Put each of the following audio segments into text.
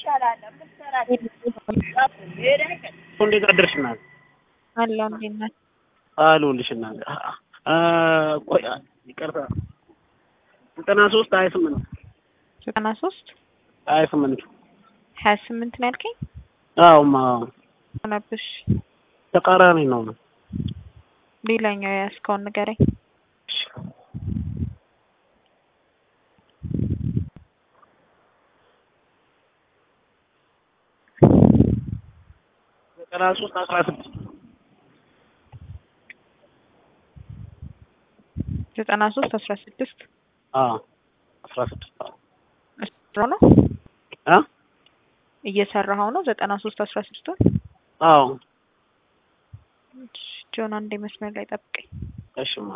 እንዴት አደርሽ እናት? አለሁ እንዴት ነህ? አሉልሽ እናት። ቆይ ይቅርታ፣ ዘጠና ሶስት ሀያ ስምንት ዘጠና ሶስት ሀያ ስምንት ሀያ ስምንት ነው ያልከኝ? አዎማ ሆነብሽ። ተቃራኒ ነው ነው ሌላኛው የያዝከውን ንገረኝ። ዘጠና ሶስት አስራ ስድስት ዘጠና ሶስት አስራ ስድስት አዎ አስራ ስድስት አዎ እየሰራው ነው አ እየሰራኸው ነው? ዘጠና ሶስት አስራ ስድስቱን አዎ ጆን አንዴ መስመር ላይ ጠብቀኝ። እሺማ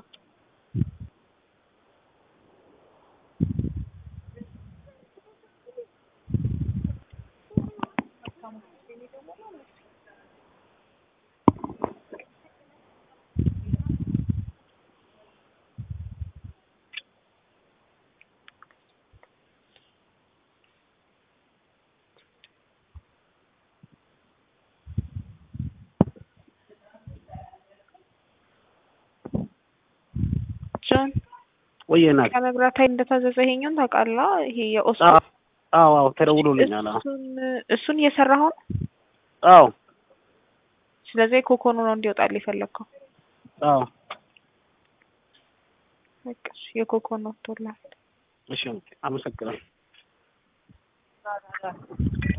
ጆን ወይዬ ናት። ከመብራት ኃይል እንደታዘዘ ይሄኛውን ታውቃለህ? ይሄ የኦስቶ አዎ አዎ ተደውሎልኛል። አዎ እሱን እሱን እየሰራኸው ነው? አዎ ስለዚህ ኮኮኑ ነው እንዲወጣል የፈለግከው? አዎ በቃ እሺ፣ የኮኮኑ ወጥቶልሃል። እሺ አመሰግናለሁ።